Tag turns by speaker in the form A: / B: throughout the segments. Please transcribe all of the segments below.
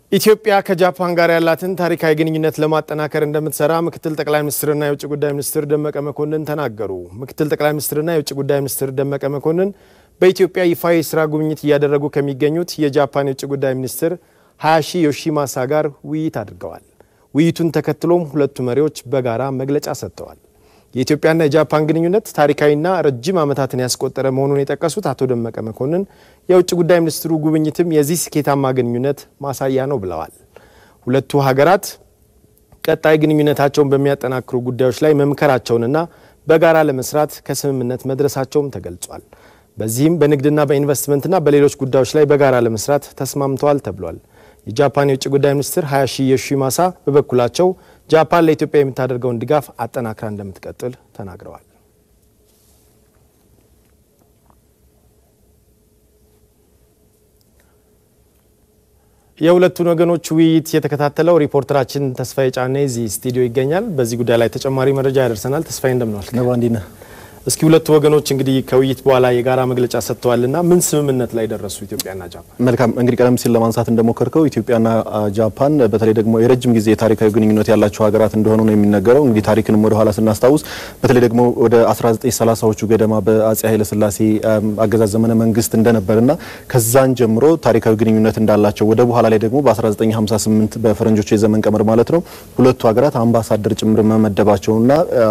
A: ኢትዮጵያ ከጃፓን ጋር ያላትን ታሪካዊ ግንኙነት ለማጠናከር እንደምትሰራ ምክትል ጠቅላይ ሚኒስትርና የውጭ ጉዳይ ሚኒስትር ደመቀ መኮንን ተናገሩ። ምክትል ጠቅላይ ሚኒስትርና የውጭ ጉዳይ ሚኒስትር ደመቀ መኮንን በኢትዮጵያ ይፋ የስራ ጉብኝት እያደረጉ ከሚገኙት የጃፓን የውጭ ጉዳይ ሚኒስትር ሃያሺ ዮሺማሳ ጋር ውይይት አድርገዋል። ውይይቱን ተከትሎም ሁለቱ መሪዎች በጋራ መግለጫ ሰጥተዋል። የኢትዮጵያና የጃፓን ግንኙነት ታሪካዊና ረጅም ዓመታትን ያስቆጠረ መሆኑን የጠቀሱት አቶ ደመቀ መኮንን የውጭ ጉዳይ ሚኒስትሩ ጉብኝትም የዚህ ስኬታማ ግንኙነት ማሳያ ነው ብለዋል። ሁለቱ ሀገራት ቀጣይ ግንኙነታቸውን በሚያጠናክሩ ጉዳዮች ላይ መምከራቸውንና በጋራ ለመስራት ከስምምነት መድረሳቸውም ተገልጿል። በዚህም በንግድና በኢንቨስትመንትና በሌሎች ጉዳዮች ላይ በጋራ ለመስራት ተስማምተዋል ተብሏል። የጃፓን የውጭ ጉዳይ ሚኒስትር ሃያሺ ዮሺማሳ በበኩላቸው ጃፓን ለኢትዮጵያ የምታደርገውን ድጋፍ አጠናክራ እንደምትቀጥል ተናግረዋል። የሁለቱን ወገኖች ውይይት የተከታተለው ሪፖርተራችን ተስፋዬ ጫኔ እዚህ ስቱዲዮ ይገኛል። በዚህ ጉዳይ ላይ ተጨማሪ መረጃ ያደርሰናል። ተስፋዬ እንደምናል?
B: ነባ እንዴት ነህ?
A: እስኪ ሁለቱ ወገኖች እንግዲህ ከውይይት በኋላ የጋራ መግለጫ ሰጥተዋልና ምን ስምምነት ላይ ደረሱ ኢትዮጵያና ጃፓን?
B: መልካም እንግዲህ ቀደም ሲል ለማንሳት እንደሞከርከው ኢትዮጵያና ጃፓን በተለይ ደግሞ የረጅም ጊዜ ታሪካዊ ግንኙነት ያላቸው ሀገራት እንደሆኑ ነው የሚነገረው። እንግዲህ ታሪክንም ወደ ኋላ ስናስታውስ በተለይ ደግሞ ወደ 1930ዎቹ ገደማ በአጼ ኃይለስላሴ አገዛዝ ዘመነ መንግስት እንደነበርና ከዛን ጀምሮ ታሪካዊ ግንኙነት እንዳላቸው ወደ በኋላ ላይ ደግሞ በ1958 በፈረንጆች የዘመን ቀመር ማለት ነው ሁለቱ ሀገራት አምባሳደር ጭምር መመደባቸውና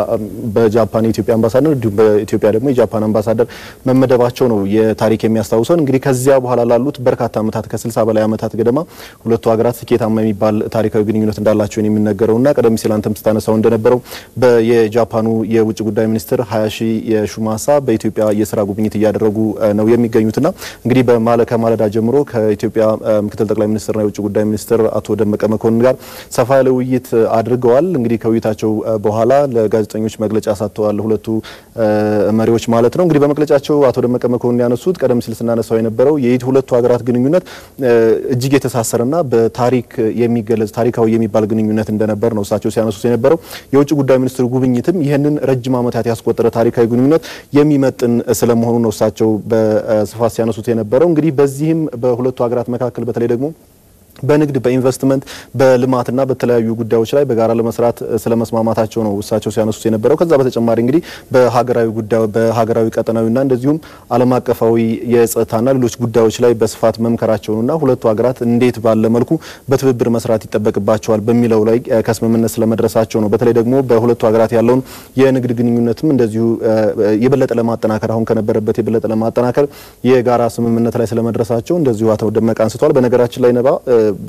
B: በጃፓን የኢትዮጵያ አምባሳደር እንዲሁም በኢትዮጵያ ደግሞ የጃፓን አምባሳደር መመደባቸው ነው የታሪክ የሚያስታውሰን። እንግዲህ ከዚያ በኋላ ላሉት በርካታ ዓመታት ከ60 በላይ ዓመታት ገደማ ሁለቱ ሀገራት ስኬታማ የሚባል ታሪካዊ ግንኙነት እንዳላቸው የሚነገረውና ቀደም ሲል አንተም ስታነሳው እንደነበረው የጃፓኑ የውጭ ጉዳይ ሚኒስትር ሃያሺ ዮሺማሳ በኢትዮጵያ የስራ ጉብኝት እያደረጉ ነው የሚገኙትና እንግዲህ ከማለዳ ጀምሮ ከኢትዮጵያ ምክትል ጠቅላይ ሚኒስትርና የውጭ ጉዳይ ሚኒስትር አቶ ደመቀ መኮንን ጋር ሰፋ ያለ ውይይት አድርገዋል። እንግዲህ ከውይይታቸው በኋላ ለጋዜጠኞች መግለጫ ሰጥተዋል ሁለቱ መሪዎች ማለት ነው። እንግዲህ በመግለጫቸው አቶ ደመቀ መኮንን ያነሱት ቀደም ሲል ስናነሳው የነበረው የይት ሁለቱ ሀገራት ግንኙነት እጅግ የተሳሰረና በታሪክ የሚገለጽ ታሪካዊ የሚባል ግንኙነት እንደነበር ነው እሳቸው ሲያነሱት የነበረው። የውጭ ጉዳይ ሚኒስትሩ ጉብኝትም ይህንን ረጅም ዓመታት ያስቆጠረ ታሪካዊ ግንኙነት የሚመጥን ስለመሆኑ ነው እሳቸው በስፋት ሲያነሱት የነበረው። እንግዲህ በዚህም በሁለቱ ሀገራት መካከል በተለይ ደግሞ በንግድ በኢንቨስትመንት በልማትና በተለያዩ ጉዳዮች ላይ በጋራ ለመስራት ስለመስማማታቸው ነው እሳቸው ሲያነሱት የነበረው። ከዛ በተጨማሪ እንግዲህ በሀገራዊ ጉዳይ በሀገራዊ ቀጠናዊና እንደዚሁም ዓለም አቀፋዊ የጸጥታና ሌሎች ጉዳዮች ላይ በስፋት መምከራቸውንና ሁለቱ ሀገራት እንዴት ባለ መልኩ በትብብር መስራት ይጠበቅባቸዋል በሚለው ላይ ከስምምነት ስለመድረሳቸው ነው። በተለይ ደግሞ በሁለቱ ሀገራት ያለውን የንግድ ግንኙነትም እንደዚሁ የበለጠ ለማጠናከር አሁን ከነበረበት የበለጠ ለማጠናከር የጋራ ስምምነት ላይ ስለመድረሳቸው እንደዚሁ አቶ ደመቀ አንስተዋል። በነገራችን ላይ ነባ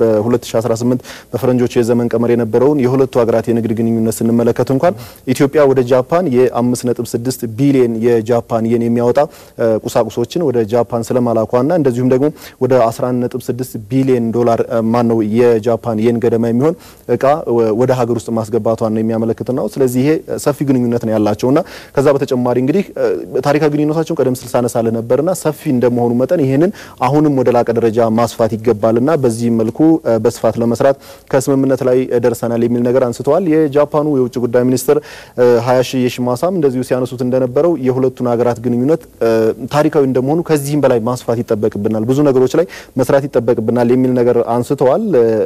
B: በ2018 በፈረንጆቹ የዘመን ቀመር የነበረውን የሁለቱ ሀገራት የንግድ ግንኙነት ስንመለከት እንኳን ኢትዮጵያ ወደ ጃፓን የ5.6 ቢሊዮን የጃፓን የን የሚያወጣ ቁሳቁሶችን ወደ ጃፓን ስለማላኳና እንደዚሁም ደግሞ ወደ 11.6 ቢሊዮን ዶላር ማን ነው የጃፓን የን ገደማ የሚሆን እቃ ወደ ሀገር ውስጥ ማስገባቷን ነው የሚያመለክት ነው። ስለዚህ ይሄ ሰፊ ግንኙነት ነው ያላቸውና ከዛ በተጨማሪ እንግዲህ ታሪካዊ ግንኙነታቸውን ቀደም ስል ሳነሳለ ነበርና ሰፊ እንደመሆኑ መጠን ይሄንን አሁንም ወደ ላቀ ደረጃ ማስፋት ይገባልና በዚህ መልኩ በስፋት ለመስራት ከስምምነት ላይ ደርሰናል የሚል ነገር አንስተዋል። የጃፓኑ የውጭ ጉዳይ ሚኒስትር ሃያሺ ዮሺማሳም እንደዚሁ ሲያነሱት እንደነበረው የሁለቱን ሀገራት ግንኙነት ታሪካዊ እንደመሆኑ ከዚህም በላይ ማስፋት ይጠበቅብናል፣ ብዙ ነገሮች ላይ መስራት ይጠበቅብናል የሚል ነገር አንስተዋል።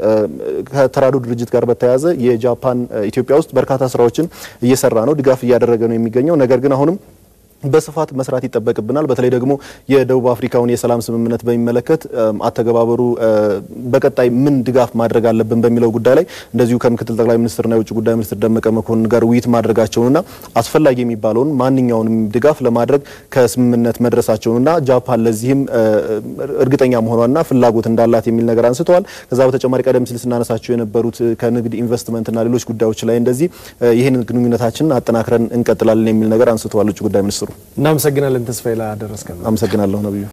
B: ከተራድኦ ድርጅት ጋር በተያያዘ የጃፓን ኢትዮጵያ ውስጥ በርካታ ስራዎችን እየሰራ ነው፣ ድጋፍ እያደረገ ነው የሚገኘው ነገር ግን አሁንም በስፋት መስራት ይጠበቅብናል። በተለይ ደግሞ የደቡብ አፍሪካውን የሰላም ስምምነት በሚመለከት አተገባበሩ በቀጣይ ምን ድጋፍ ማድረግ አለብን በሚለው ጉዳይ ላይ እንደዚሁ ከምክትል ጠቅላይ ሚኒስትርና የውጭ ጉዳይ ሚኒስትር ደመቀ መኮንን ጋር ውይይት ማድረጋቸውንና አስፈላጊ የሚባለውን ማንኛውንም ድጋፍ ለማድረግ ከስምምነት መድረሳቸውንና ጃፓን ለዚህም እርግጠኛ መሆኗና ፍላጎት እንዳላት የሚል ነገር አንስተዋል። ከዛ በተጨማሪ ቀደም ሲል ስናነሳቸው የነበሩት ከንግድ ኢንቨስትመንትና ሌሎች ጉዳዮች ላይ እንደዚህ ይህንን ግንኙነታችንን አጠናክረን እንቀጥላለን የሚል ነገር አንስተዋል ውጭ ጉዳይ ሚኒስትሩ።
A: እናመሰግናለን ተስፋዬ ላደረስከን።
B: አመሰግናለሁ ነብዩ።